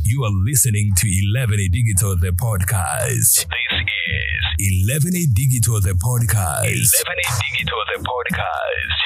You are listening to 11A Digital, the podcast. This is 11A Digital, the podcast. 11A Digital, the podcast.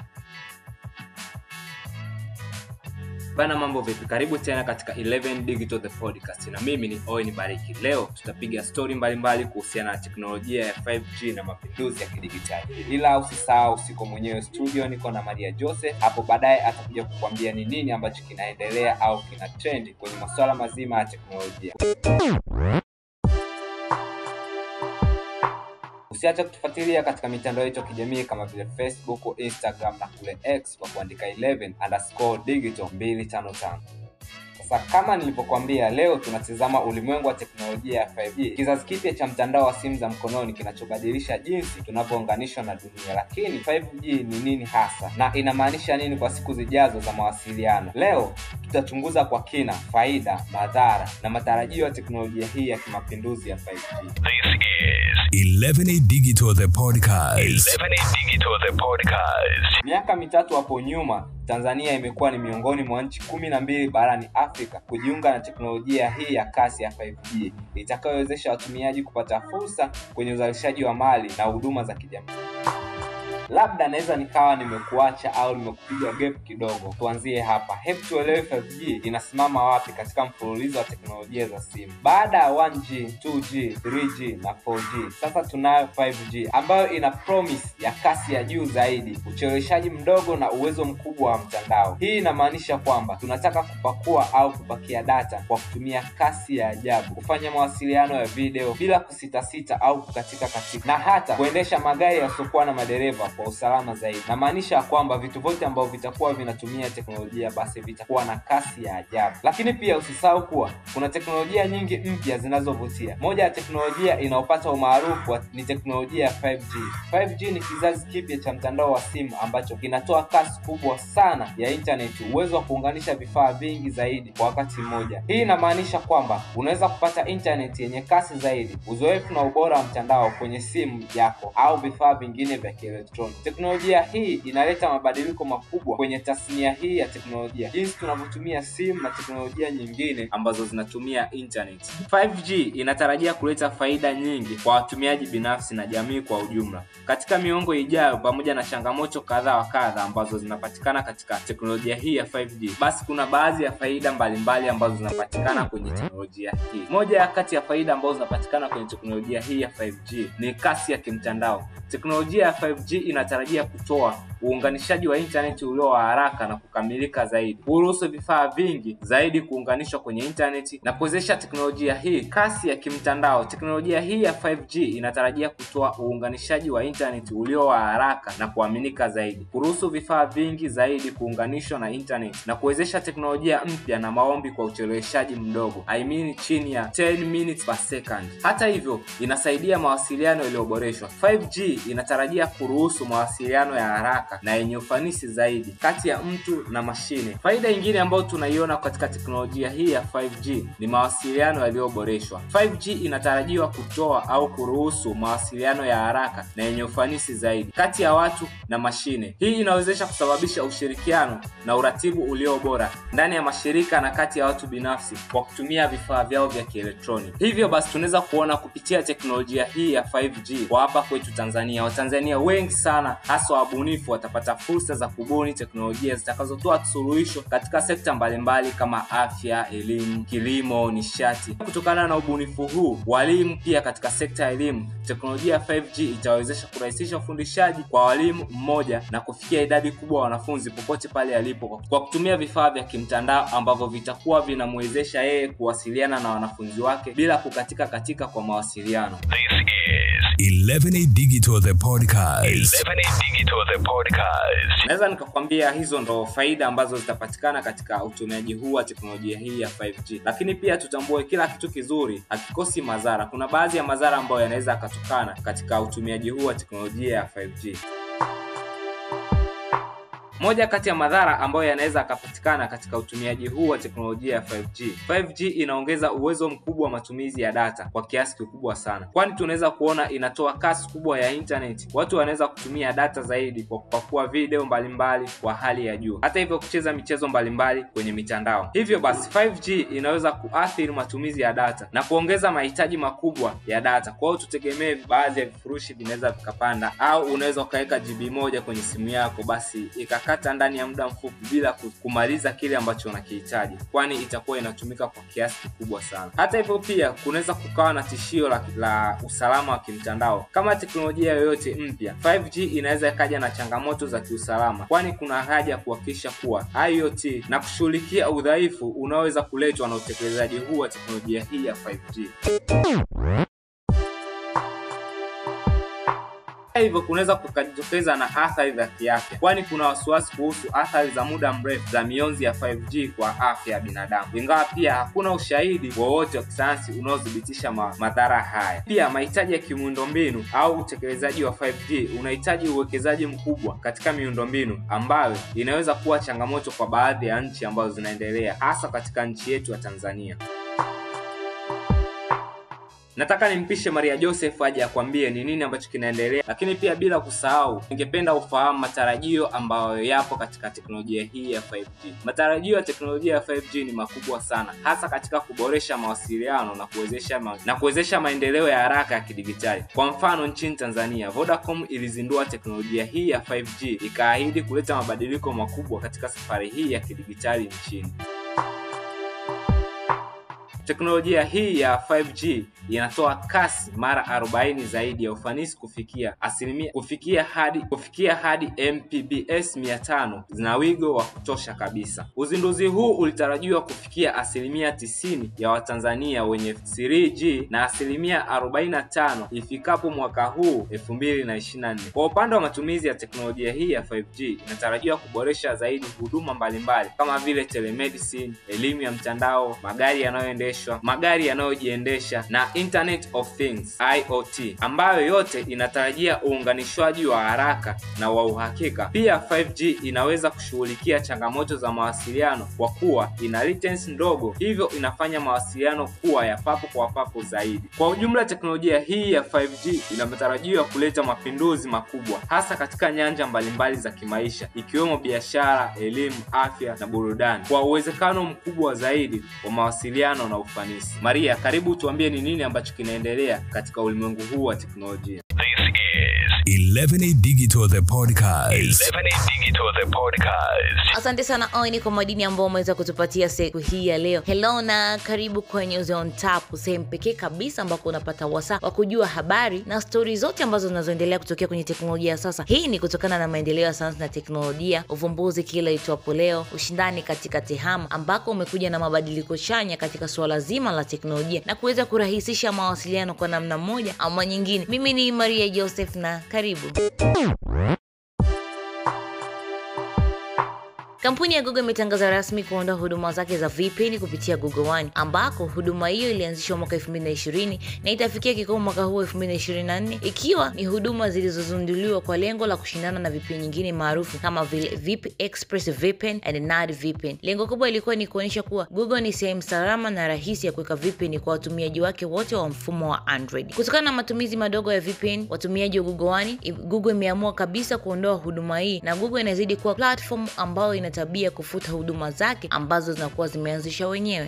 Bana, mambo vipi? Karibu tena katika 11 Digital the podcast, na mimi ni Owen Bariki. Leo tutapiga stori mbalimbali kuhusiana na teknolojia ya 5G na mapinduzi ya kidigitali, ila usisahau, siko mwenyewe studio, niko na Maria Jose. Hapo baadaye atakuja kukwambia ni nini ambacho kinaendelea au kina trend kwenye masuala mazima ya teknolojia. Usiache kutufuatilia katika mitandao yetu ya kijamii kama vile Facebook, Instagram na kule X kwa kuandika 11 underscore digital 255. Sasa kama nilivyokuambia, leo tunatizama ulimwengu wa teknolojia ya 5G, kizazi kipya cha mtandao wa simu za mkononi kinachobadilisha jinsi tunavyounganishwa na dunia. Lakini 5G ni nini hasa na inamaanisha nini kwa siku zijazo za mawasiliano? Leo tutachunguza kwa kina faida, madhara na matarajio ya teknolojia hii ya kimapinduzi ya 5G. This is 11A Digital, the podcast. 11A Digital, the podcast. Miaka mitatu hapo nyuma, Tanzania imekuwa ni miongoni mwa nchi kumi na mbili barani Afrika kujiunga na teknolojia hii ya kasi ya 5G itakayowezesha watumiaji kupata fursa kwenye uzalishaji wa mali na huduma za kijamii. Labda naweza nikawa nimekuacha au nimekupiga gap kidogo. Tuanzie hapa, hebu tuelewe 5G inasimama wapi katika mfululizo wa teknolojia za simu. Baada ya 1G, 2G, 3G na 4G, sasa tunayo 5G ambayo ina promise ya kasi ya juu zaidi, ucheleweshaji mdogo na uwezo mkubwa wa mtandao. Hii inamaanisha kwamba tunataka kupakua au kupakia data kwa kutumia kasi ya ajabu, kufanya mawasiliano ya video bila kusitasita au kukatika katika, na hata kuendesha magari yasiokuwa na madereva kwa usalama zaidi. Namaanisha ya kwamba vitu vyote ambavyo vitakuwa vinatumia teknolojia basi vitakuwa na kasi ya ajabu. Lakini pia usisahau kuwa kuna teknolojia nyingi mpya zinazovutia. Moja ya teknolojia inayopata umaarufu ni teknolojia ya 5G. 5G ni kizazi kipya cha mtandao wa simu ambacho kinatoa kasi kubwa sana ya intaneti, uwezo wa kuunganisha vifaa vingi zaidi kwa wakati mmoja. Hii inamaanisha kwamba unaweza kupata intaneti yenye kasi zaidi, uzoefu na ubora wa mtandao kwenye simu yako au vifaa vingine vya kielektroniki. Teknolojia hii inaleta mabadiliko makubwa kwenye tasnia hii ya teknolojia, jinsi tunavyotumia simu na teknolojia nyingine ambazo zinatumia internet. 5G inatarajia kuleta faida nyingi kwa watumiaji binafsi na jamii kwa ujumla katika miongo ijayo, pamoja na changamoto kadha wa kadha ambazo zinapatikana katika teknolojia hii ya 5G. Basi kuna baadhi ya faida mbalimbali ambazo zinapatikana kwenye teknolojia hii. Moja ya kati ya faida ambazo zinapatikana kwenye teknolojia hii ya 5G ni kasi ya kimtandao. Teknolojia ya 5G inatarajia kutoa uunganishaji wa intaneti ulio wa haraka na kukamilika zaidi, kuruhusu vifaa vingi zaidi kuunganishwa kwenye intaneti na kuwezesha teknolojia hii kasi ya kimtandao. Teknolojia hii ya 5G inatarajia kutoa uunganishaji wa intaneti ulio wa haraka na kuaminika zaidi, kuruhusu vifaa vingi zaidi kuunganishwa na intaneti na kuwezesha teknolojia mpya na maombi kwa ucheleweshaji mdogo, I mean chini ya 10 minutes per second. Hata hivyo, inasaidia mawasiliano yaliyoboreshwa. 5G inatarajia kuruhusu mawasiliano ya haraka na yenye ufanisi zaidi kati ya mtu na mashine. Faida nyingine ambayo tunaiona katika teknolojia hii ya 5G ni mawasiliano yaliyoboreshwa. 5G inatarajiwa kutoa au kuruhusu mawasiliano ya haraka na yenye ufanisi zaidi kati ya watu na mashine. Hii inawezesha kusababisha ushirikiano na uratibu ulio bora ndani ya mashirika na kati ya watu binafsi kwa kutumia vifaa vyao vya kielektroniki. Hivyo basi tunaweza kuona kupitia teknolojia hii ya 5G kwa hapa kwetu Tanzania, Watanzania wengi sana hasa wabunifu watapata fursa za kubuni teknolojia zitakazotoa suluhisho katika sekta mbalimbali kama afya, elimu, kilimo, nishati. Kutokana na ubunifu huu, walimu pia katika sekta ya elimu, teknolojia ya 5G itawezesha kurahisisha ufundishaji kwa walimu mmoja na kufikia idadi kubwa ya wanafunzi popote pale alipo kwa kutumia vifaa vya kimtandao ambavyo vitakuwa vinamwezesha yeye kuwasiliana na wanafunzi wake bila kukatika katika kwa mawasiliano. This is 11A Digital, the podcast. 11A Digital, the podcast. Naweza nikakwambia hizo ndo faida ambazo zitapatikana katika utumiaji huu wa teknolojia hii ya 5G, lakini pia tutambue kila kitu kizuri hakikosi madhara. Kuna baadhi ya madhara ambayo yanaweza yakatokana katika utumiaji huu wa teknolojia ya 5G. Moja kati ya madhara ambayo yanaweza yakapatikana katika utumiaji huu wa teknolojia ya 5G. 5G inaongeza uwezo mkubwa wa matumizi ya data kwa kiasi kikubwa sana, kwani tunaweza kuona inatoa kasi kubwa ya internet. Watu wanaweza kutumia data zaidi kwa kupakua video mbalimbali kwa hali ya juu, hata hivyo kucheza michezo mbalimbali kwenye mitandao. Hivyo basi 5G inaweza kuathiri matumizi ya data na kuongeza mahitaji makubwa ya data. Kwa hiyo tutegemee baadhi ya vifurushi vinaweza vikapanda, au unaweza ukaweka GB moja kwenye simu yako, basi ikakata ndani ya muda mfupi bila kumaliza kile ambacho unakihitaji, kwani itakuwa inatumika kwa kiasi kikubwa sana. Hata hivyo pia kunaweza kukawa na tishio la, la usalama wa kimtandao. Kama teknolojia yoyote mpya, 5G inaweza ikaja na changamoto za kiusalama, kwani kuna haja ya kuhakikisha kuwa IoT na kushughulikia udhaifu unaoweza kuletwa na utekelezaji huu wa teknolojia hii ya 5G. hivyo kunaweza kukajitokeza na athari za kiafya, kwani kuna wasiwasi kuhusu athari za muda mrefu za mionzi ya 5G kwa afya ya binadamu, ingawa pia hakuna ushahidi wowote wa kisayansi unaothibitisha ma madhara haya. Pia mahitaji ya kimiundombinu au utekelezaji wa 5G unahitaji uwekezaji mkubwa katika miundombinu ambayo inaweza kuwa changamoto kwa baadhi ya nchi ambazo zinaendelea, hasa katika nchi yetu ya Tanzania. Nataka nimpishe Maria Joseph aje akwambie ni nini ambacho kinaendelea, lakini pia bila kusahau, ningependa ufahamu matarajio ambayo yapo katika teknolojia hii ya 5G. Matarajio ya teknolojia ya 5G ni makubwa sana, hasa katika kuboresha mawasiliano na kuwezesha ma na kuwezesha maendeleo ya haraka ya kidigitali. Kwa mfano, nchini Tanzania, Vodacom ilizindua teknolojia hii ya 5G ikaahidi kuleta mabadiliko makubwa katika safari hii ya kidigitali nchini. Teknolojia hii ya 5G inatoa kasi mara 40 zaidi ya ufanisi kufikia asilimia kufikia hadi kufikia hadi Mbps 500 na wigo wa kutosha kabisa. Uzinduzi huu ulitarajiwa kufikia asilimia 90 ya Watanzania wenye 3G na asilimia 45 ifikapo mwaka huu 2024. Kwa upande wa matumizi ya teknolojia hii ya 5G inatarajiwa kuboresha zaidi huduma mbalimbali kama vile telemedicine, elimu ya mtandao, magari yanayoendeshwa, magari yanayojiendesha na Internet of Things IoT, ambayo yote inatarajia uunganishwaji wa haraka na wa uhakika. Pia 5G inaweza kushughulikia changamoto za mawasiliano kwa kuwa ina latency ndogo, hivyo inafanya mawasiliano kuwa ya papo kwa papo zaidi. Kwa ujumla, teknolojia hii ya 5G inatarajiwa kuleta mapinduzi makubwa hasa katika nyanja mbalimbali za kimaisha ikiwemo biashara, elimu, afya na burudani kwa uwezekano mkubwa zaidi wa mawasiliano na ufanisi. Maria, karibu tuambie ni nini ambacho kinaendelea katika ulimwengu huu wa teknolojia. This is 11A Digital the podcast. 11A Digital the podcast. Asante sana Oini kwa madini ambao umeweza kutupatia siku hii ya leo. Hello na karibu kwenye Zone Tap, sehemu pekee kabisa ambako unapata wasaa wa kujua habari na stori zote ambazo zinazoendelea kutokea kwenye teknolojia ya sasa. Hii ni kutokana na maendeleo ya sayansi na teknolojia, uvumbuzi kila itwapo leo, ushindani katika tehama, ambako umekuja na mabadiliko chanya katika suala zima la teknolojia na kuweza kurahisisha mawasiliano kwa namna moja ama nyingine. Mimi ni Maria Joseph na karibu. Kampuni ya Google imetangaza rasmi kuondoa huduma zake za VPN kupitia Google One, ambako huduma hiyo ilianzishwa mwaka 2020 na itafikia kikomo mwaka huu 2024, ikiwa ni huduma zilizozinduliwa kwa lengo la kushindana na VPN nyingine maarufu kama vile VIP Express VPN and NAD VPN. Lengo kubwa ilikuwa ni kuonyesha kuwa Google ni sehemu salama na rahisi ya kuweka VPN kwa watumiaji wake wote wa mfumo wa Android. Kutokana na matumizi madogo ya VPN watumiaji wa Google One, Google imeamua kabisa kuondoa huduma hii na Google inazidi kuwa platform ambayo ina tabia kufuta huduma zake ambazo zinakuwa zimeanzisha wenyewe.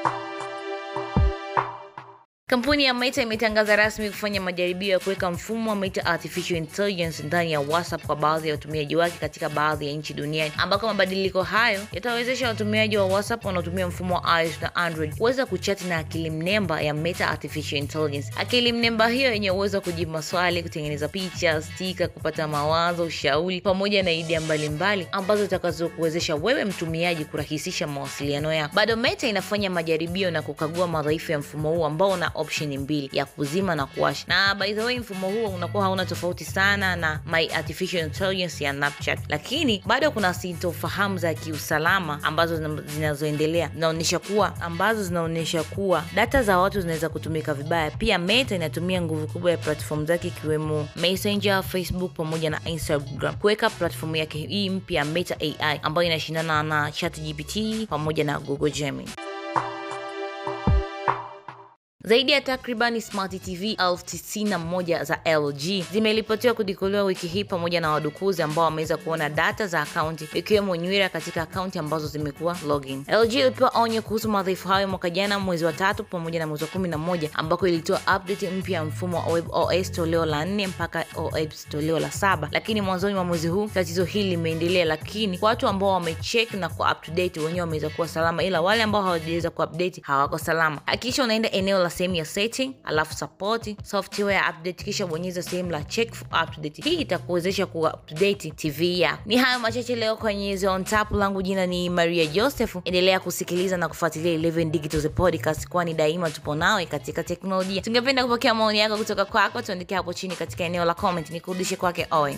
Kampuni ya Meta imetangaza rasmi kufanya majaribio ya kuweka mfumo wa Meta Artificial Intelligence ndani ya WhatsApp kwa baadhi ya watumiaji wake katika baadhi ya nchi duniani, ambako mabadiliko hayo yatawezesha watumiaji wa WhatsApp wanaotumia mfumo wa iOS na Android kuweza kuchati na akili mnemba ya Meta Artificial Intelligence. Akili mnemba hiyo yenye uwezo wa kujibu maswali, kutengeneza picha, stika, kupata mawazo, ushauri pamoja na idea mbalimbali ambazo zitakazokuwezesha wewe mtumiaji kurahisisha mawasiliano yako. Bado Meta inafanya majaribio na kukagua madhaifu ya mfumo huu ambao una option mbili ya kuzima na kuwasha na by the way mfumo huo unakuwa hauna tofauti sana na my artificial intelligence ya snapchat lakini bado kuna sintofahamu za kiusalama ambazo zina- zinazoendelea zinaonyesha kuwa ambazo zinaonyesha kuwa data za watu zinaweza kutumika vibaya pia meta inatumia nguvu kubwa ya platform zake ikiwemo messenger facebook pamoja na instagram kuweka platform yake hii mpya meta ai ambayo inashindana na chatgpt pamoja na google gemini zaidi ya takribani smart tv elfu tisini na moja za lg zimeripotiwa kudikuliwa wiki hii pamoja na wadukuzi ambao wameweza kuona data za akaunti ikiwemo nywira katika akaunti ambazo zimekuwa login lg ilipewa onyo kuhusu madhaifu hayo mwaka jana mwezi wa tatu pamoja na mwezi wa kumi na moja ambako ilitoa update mpya ya mfumo wa web os toleo la nne mpaka os toleo la saba lakini mwanzoni mwa mwezi huu tatizo hili limeendelea lakini watu ambao wamecheck na kuwa up to date wenyewe wameweza kuwa salama ila wale ambao hawajaweza kuupdate hawako salama hakikisha unaenda eneo la sehemu ya setting alafu support software update kisha bonyeza sehemu la check for update hii itakuwezesha kuupdate tv yako ni hayo machache leo kwenye The on tap langu jina ni maria joseph endelea kusikiliza na kufuatilia 11 digital the podcast kwani daima tupo nawe katika teknolojia tungependa kupokea maoni yako kutoka kwako tuandikia hapo chini katika eneo la comment nikurudishe kwake owen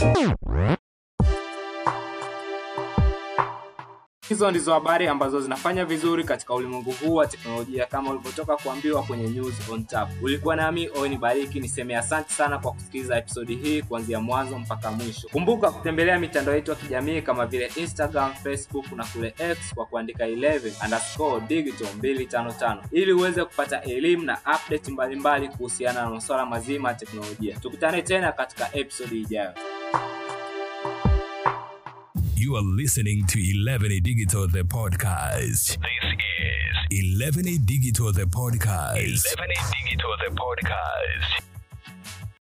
hizo ndizo habari ambazo zinafanya vizuri katika ulimwengu huu wa teknolojia kama ulivyotoka kuambiwa kwenye news on tap ulikuwa nami owen bariki niseme asante sana kwa kusikiliza episodi hii kuanzia mwanzo mpaka mwisho kumbuka kutembelea mitandao yetu ya kijamii kama vile instagram facebook na kule x kwa kuandika 11 underscore digital 255 ili uweze kupata elimu na update mbalimbali kuhusiana na masuala mazima ya teknolojia tukutane tena katika episodi ijayo You are listening to 11 Digital the podcast. This is 11 Digital the podcast. 11 Digital the podcast.